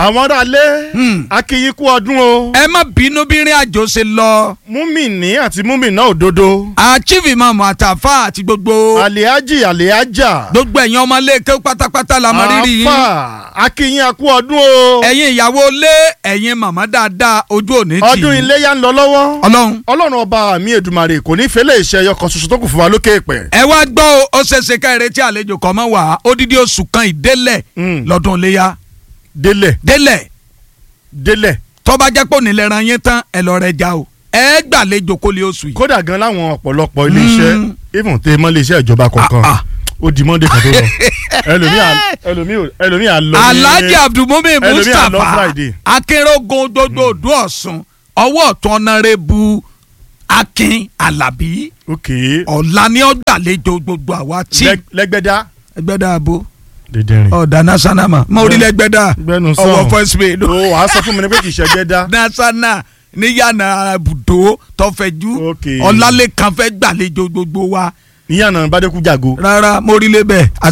àwọn aráalé Hmm. akínyín kú ọdún o ẹ má bínú bí ìrìn àjò ṣe lọ. múmìnì àti múmìnà òdodo àchífì mọ̀mọ́ àtàfà àti gbogbo àlèájì àlèájà gbogbo ẹ̀yin ọmọ lẹ́ẹ̀kẹ́ pátápátá la mọ rírì yín. àáfà akínyín kú ọdún o ẹ̀yin ìyàwó lé ẹ̀yin màmá dáadáa ojú òní tì í. ọdún iléyá ń lọ lọ́wọ́ ọlọ́run ọlọ́run ọba mi èdùmàrè kò ní fẹ́lẹ́ ìṣe ẹyọ kan ṣoṣo tó kù fún wa lókè èpẹ̀ ẹ wá gbọ́ o ó ṣeéṣe ká ìrètí àlejò kan mọ́ wá odidi oṣù kan ìdélẹ̀ Mm. lọ́dún iléyà délẹ̀ délẹ̀ délẹ̀ tó bá jẹ́ pé òní lẹ́ran yín tán ẹ lọ rẹ já o ẹ gbàlejò kó lè oṣù yìí. kódà gan láwọn ọ̀pọ̀lọpọ̀ iléeṣẹ́ Mm. even tẹ mọ́ iléeṣẹ́ ìjọba kọ̀ọ̀kan Ah, ah. ó di monday kan tó lọ ẹlòmíà ẹlòmíà ẹlòmíà lọ ní- alhaji abdulmumin ẹlòmíà lọ mustapha friday akérògùn gbogbo òdú ọ̀sùn ọwọ́ ọ̀tún ọ̀nàrẹ́bù akin alábí ok ọ̀la ni ó gbàlejò gbogbo àwa tí Lẹ- lẹ́gbẹ́dá ẹgbẹ́ dáàbò dídìrín ọ̀dà national ma mo rí lẹ́gbẹ́ dáa gbẹnu sọ ọwọ́ first pay o wàá sọ fún mi ní pé kì í ṣe gbẹ́dá national níyànà ibùdó tọfẹjú Ok. ọlálẹ́kan fẹ́ gbàlejò gbogbo wa níyànà bàdékù jàgo. rárá mo rí lébẹ̀